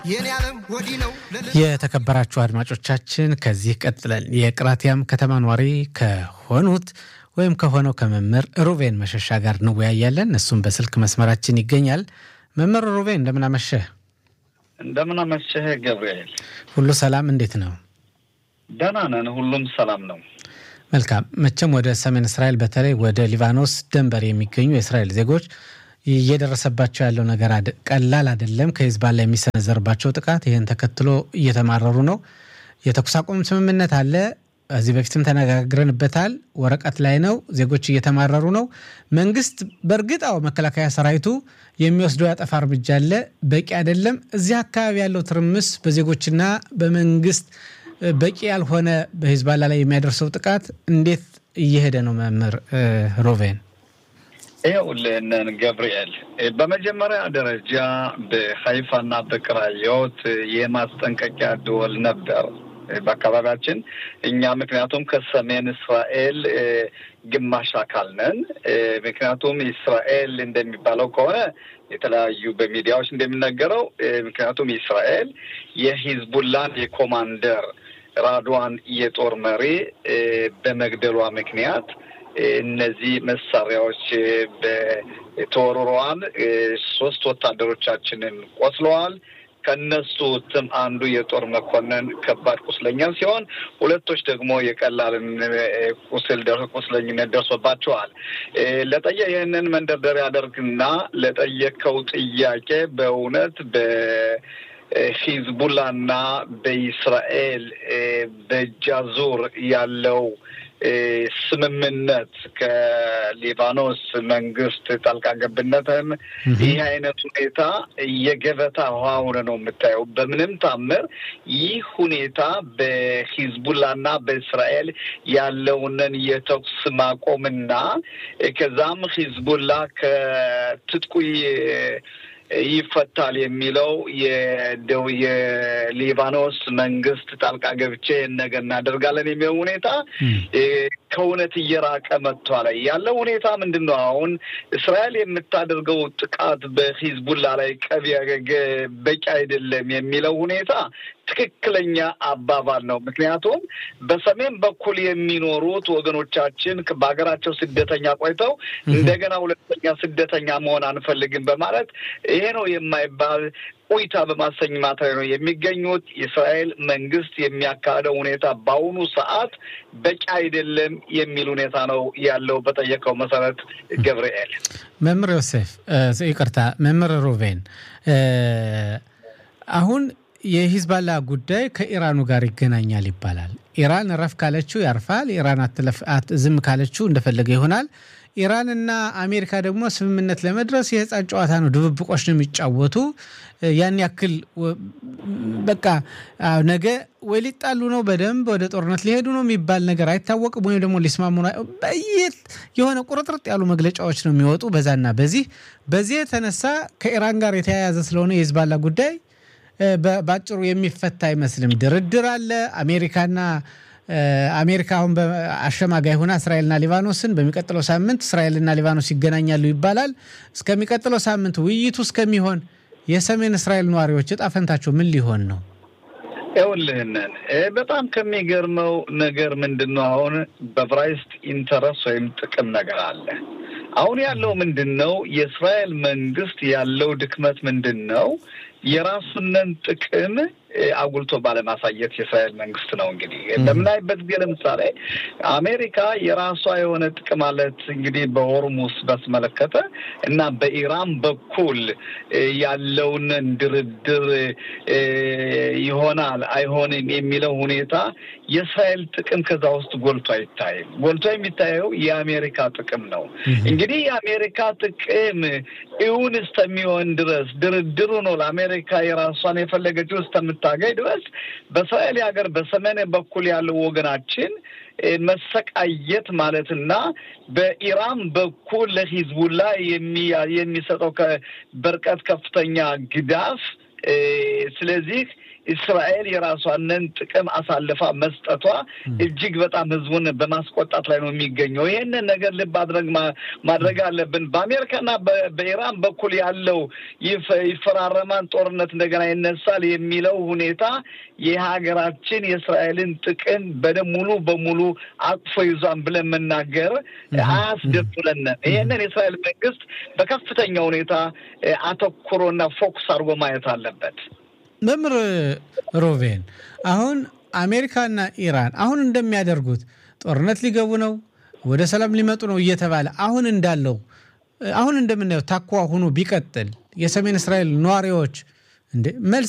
የተከበራችሁ አድማጮቻችን ከዚህ ቀጥለን የቅራቲያም ከተማ ኗሪ ከሆኑት ወይም ከሆነው ከመምህር ሩቬን መሸሻ ጋር እንወያያለን። እሱም በስልክ መስመራችን ይገኛል። መምህር ሩቬን እንደምን አመሸህ? እንደምን አመሸህ ገብርኤል። ሁሉ ሰላም እንዴት ነው? ደህና ነን፣ ሁሉም ሰላም ነው። መልካም። መቼም ወደ ሰሜን እስራኤል በተለይ ወደ ሊባኖስ ድንበር የሚገኙ የእስራኤል ዜጎች እየደረሰባቸው ያለው ነገር ቀላል አይደለም። ከሂዝቦላ የሚሰነዘርባቸው ጥቃት ይህን ተከትሎ እየተማረሩ ነው። የተኩስ አቁም ስምምነት አለ። ከዚህ በፊትም ተነጋግረንበታል። ወረቀት ላይ ነው። ዜጎች እየተማረሩ ነው። መንግስት በእርግጥ አዎ መከላከያ ሰራዊቱ የሚወስደው ያጠፋ እርምጃ አለ፣ በቂ አይደለም። እዚህ አካባቢ ያለው ትርምስ በዜጎችና በመንግስት በቂ ያልሆነ በሂዝቦላ ላይ የሚያደርሰው ጥቃት እንዴት እየሄደ ነው? መምህር ሮቬን ይኸውልህን ገብርኤል፣ በመጀመሪያ ደረጃ በሀይፋና በቅራዮት የማስጠንቀቂያ ደወል ነበር በአካባቢያችን እኛ ምክንያቱም ከሰሜን እስራኤል ግማሽ አካል ነን። ምክንያቱም እስራኤል እንደሚባለው ከሆነ የተለያዩ በሚዲያዎች እንደሚነገረው ምክንያቱም እስራኤል የሂዝቡላን የኮማንደር ራድዋን የጦር መሪ በመግደሏ ምክንያት እነዚህ መሳሪያዎች ተወርረዋል። ሶስት ወታደሮቻችንን ቆስለዋል። ከነሱ ትም አንዱ የጦር መኮንን ከባድ ቁስለኛ ሲሆን ሁለቶች ደግሞ የቀላልን ቁስል ቁስለኝነት ደርሶባቸዋል። ለጠየ ይህንን መንደርደሪያ ያደርግና ለጠየቀው ጥያቄ በእውነት በሂዝቡላና በኢስራኤል በጃዙር ያለው ስምምነት ከሊባኖስ መንግስት ጣልቃ ገብነትን ይህ አይነት ሁኔታ የገበታ ውሃ ሆነ ነው የምታየው። በምንም ታምር ይህ ሁኔታ በሂዝቡላና በእስራኤል ያለውንን የተኩስ ማቆምና ከዛም ሂዝቡላ ከትጥቁ ይፈታል የሚለው የደው የሊባኖስ መንግስት ጣልቃ ገብቼ ነገር እናደርጋለን የሚለው ሁኔታ ከእውነት እየራቀ መጥቷል። ያለው ሁኔታ ምንድን ነው? አሁን እስራኤል የምታደርገው ጥቃት በሂዝቡላ ላይ ቀቢ በቂ አይደለም የሚለው ሁኔታ ትክክለኛ አባባል ነው። ምክንያቱም በሰሜን በኩል የሚኖሩት ወገኖቻችን በሀገራቸው ስደተኛ ቆይተው እንደገና ሁለተኛ ስደተኛ መሆን አንፈልግም በማለት ይሄ ነው የማይባል ቆይታ በማሰኝማት ላይ ነው የሚገኙት። የእስራኤል መንግስት የሚያካሄደው ሁኔታ በአሁኑ ሰዓት በቂ አይደለም የሚል ሁኔታ ነው ያለው። በጠየቀው መሰረት ገብርኤል መምህር ዮሴፍ ይቅርታ፣ መምህር ሩቬን አሁን የሂዝባላ ጉዳይ ከኢራኑ ጋር ይገናኛል ይባላል። ኢራን ረፍ ካለችው ያርፋል። ኢራን ዝም ካለችው እንደፈለገ ይሆናል። ኢራንና አሜሪካ ደግሞ ስምምነት ለመድረስ የህፃን ጨዋታ ነው፣ ድብብቆች ነው የሚጫወቱ። ያን ያክል በቃ ነገ ወይ ሊጣሉ ነው በደንብ ወደ ጦርነት ሊሄዱ ነው የሚባል ነገር አይታወቅም። ወይም ደግሞ ሊስማሙ በየት የሆነ ቁርጥርጥ ያሉ መግለጫዎች ነው የሚወጡ በዛና በዚህ በዚህ የተነሳ ከኢራን ጋር የተያያዘ ስለሆነ የሂዝባላ ጉዳይ በአጭሩ የሚፈታ አይመስልም። ድርድር አለ። አሜሪካና አሜሪካ አሁን አሸማጋይ ሆና እስራኤልና ሊባኖስን በሚቀጥለው ሳምንት እስራኤልና ሊባኖስ ይገናኛሉ ይባላል። እስከሚቀጥለው ሳምንት ውይይቱ እስከሚሆን የሰሜን እስራኤል ነዋሪዎች እጣ ፈንታቸው ምን ሊሆን ነው? ይኸውልህንን በጣም ከሚገርመው ነገር ምንድን ነው አሁን በብራይስት ኢንተረስ ወይም ጥቅም ነገር አለ። አሁን ያለው ምንድን ነው? የእስራኤል መንግስት ያለው ድክመት ምንድን ነው? የራሱንን ጥቅም አጉልቶ ባለማሳየት የእስራኤል መንግስት ነው። እንግዲህ በምናይበት ጊዜ ለምሳሌ አሜሪካ የራሷ የሆነ ጥቅም አለት እንግዲህ በሆርሙስ በስመለከተ እና በኢራን በኩል ያለውን ድርድር ይሆናል አይሆንም የሚለው ሁኔታ የእስራኤል ጥቅም ከዛ ውስጥ ጎልቶ አይታይም። ጎልቶ የሚታየው የአሜሪካ ጥቅም ነው። እንግዲህ የአሜሪካ ጥቅም እውን እስከሚሆን ድረስ ድርድሩ ነው ለአሜሪካ የራሷን የፈለገችው እስከምታገኝ ድረስ በእስራኤል ሀገር በሰሜን በኩል ያለው ወገናችን መሰቃየት ማለትና በኢራን በኩል ለሂዝቡላ የሚሰጠው በርቀት ከፍተኛ ግዳፍ ስለዚህ እስራኤል የራሷንን ጥቅም አሳልፋ መስጠቷ እጅግ በጣም ህዝቡን በማስቆጣት ላይ ነው የሚገኘው። ይህንን ነገር ልብ አድረግ ማድረግ አለብን። በአሜሪካና በኢራን በኩል ያለው ይፈራረማን ጦርነት እንደገና ይነሳል የሚለው ሁኔታ የሀገራችን የእስራኤልን ጥቅም በደም ሙሉ በሙሉ አቅፎ ይዟን ብለን መናገር አያስደፍረንም። ይህንን የእስራኤል መንግስት በከፍተኛ ሁኔታ አተኩሮና ፎኩስ አድርጎ ማየት አለበት። መምህር ሮቬን አሁን አሜሪካና ኢራን አሁን እንደሚያደርጉት ጦርነት ሊገቡ ነው፣ ወደ ሰላም ሊመጡ ነው እየተባለ አሁን እንዳለው አሁን እንደምናየው ታኳ ሆኖ ቢቀጥል የሰሜን እስራኤል ነዋሪዎች እንደ መልስ